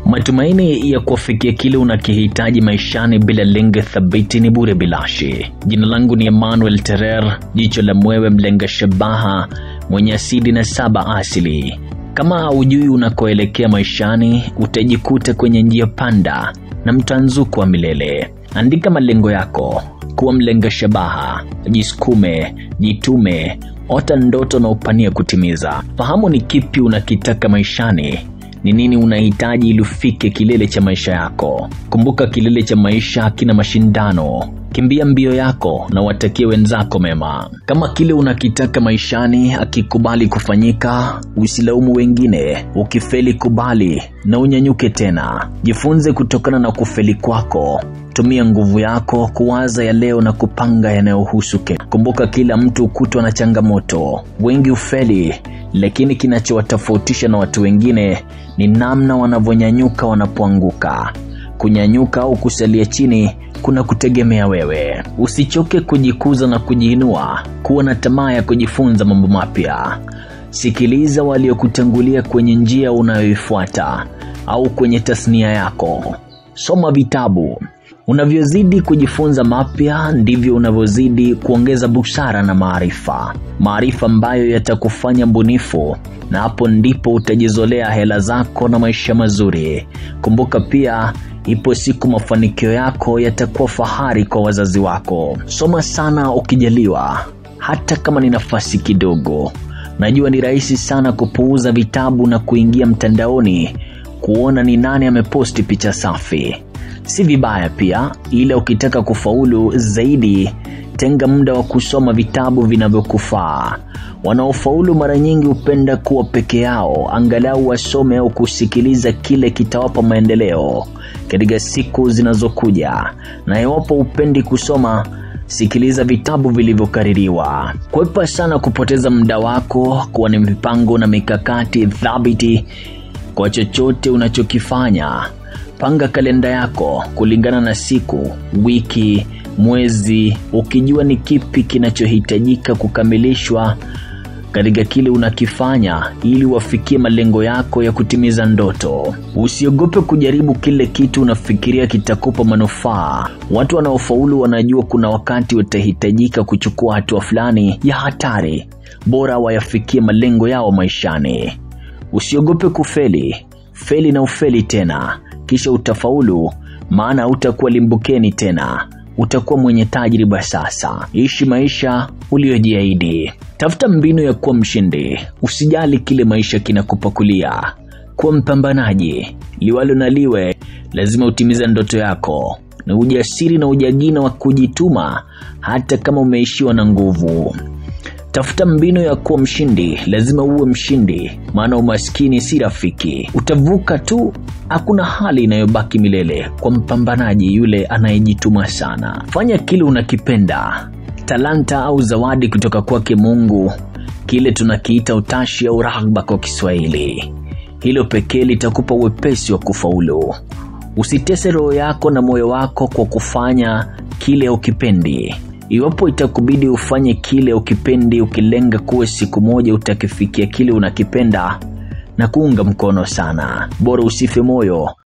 Matumaini ya kuwafikia kile unakihitaji maishani bila lengo thabiti ni bure bilashi. Jina langu ni Emmanuel Terer, jicho la mwewe, mlenga shabaha, mwenye asili na saba asili. Kama hujui unakoelekea maishani, utajikuta kwenye njia panda na mtanzuko wa milele. Andika malengo yako, kuwa mlenga shabaha, jisukume, jitume, ota ndoto na upania kutimiza. Fahamu ni kipi unakitaka maishani ni nini unahitaji ili ufike kilele cha maisha yako. Kumbuka, kilele cha maisha hakina mashindano. Kimbia mbio yako na watakie wenzako mema. Kama kile unakitaka maishani akikubali kufanyika, usilaumu wengine. Ukifeli, kubali na unyanyuke tena. Jifunze kutokana na kufeli kwako. Tumia nguvu yako kuwaza ya leo na kupanga yanayohusu kesho. Kumbuka, kila mtu hukutwa na changamoto. Wengi hufeli, lakini kinachowatofautisha na watu wengine ni namna wanavyonyanyuka wanapoanguka. Kunyanyuka au kusalia chini kuna kutegemea wewe. Usichoke kujikuza na kujiinua. Kuwa na tamaa ya kujifunza mambo mapya. Sikiliza waliokutangulia kwenye njia unayoifuata au kwenye tasnia yako. Soma vitabu. Unavyozidi kujifunza mapya ndivyo unavyozidi kuongeza busara na maarifa, maarifa ambayo yatakufanya mbunifu, na hapo ndipo utajizolea hela zako na maisha mazuri. Kumbuka pia, ipo siku mafanikio yako yatakuwa fahari kwa wazazi wako. Soma sana ukijaliwa, hata kama ni nafasi kidogo. Najua ni rahisi sana kupuuza vitabu na kuingia mtandaoni kuona ni nani ameposti picha safi si vibaya pia, ila ukitaka kufaulu zaidi, tenga muda wa kusoma vitabu vinavyokufaa. Wanaofaulu mara nyingi hupenda kuwa peke yao, angalau wasome au kusikiliza kile kitawapa maendeleo katika siku zinazokuja. Na iwapo hupendi kusoma, sikiliza vitabu vilivyokaririwa. Kwepa sana kupoteza muda wako, kuwa ni mipango na mikakati thabiti kwa chochote unachokifanya. Panga kalenda yako kulingana na siku, wiki, mwezi, ukijua ni kipi kinachohitajika kukamilishwa katika kile unakifanya ili wafikie malengo yako ya kutimiza ndoto. Usiogope kujaribu kile kitu unafikiria kitakupa manufaa. Watu wanaofaulu wanajua kuna wakati watahitajika kuchukua hatua fulani ya hatari, bora wayafikie malengo yao maishani. Usiogope kufeli, feli na ufeli tena kisha utafaulu, maana utakuwa limbukeni tena, utakuwa mwenye tajriba sasa. Ishi maisha uliyojiahidi, tafuta mbinu ya kuwa mshindi. Usijali kile maisha kinakupakulia, kuwa mpambanaji. Liwalo na liwe, lazima utimize ndoto yako, na ujasiri na ujagina wa kujituma, hata kama umeishiwa na nguvu. Tafuta mbinu ya kuwa mshindi, lazima uwe mshindi, maana umaskini si rafiki. Utavuka tu, hakuna hali inayobaki milele kwa mpambanaji yule anayejituma sana. Fanya kile unakipenda, talanta au zawadi kutoka kwake Mungu, kile tunakiita utashi au raghba kwa Kiswahili. Hilo pekee litakupa uwepesi wa kufaulu. Usitese roho yako na moyo wako kwa kufanya kile ukipendi. Iwapo itakubidi ufanye kile ukipendi, ukilenga kuwa siku moja utakifikia kile unakipenda, na kuunga mkono sana. Bora usife moyo,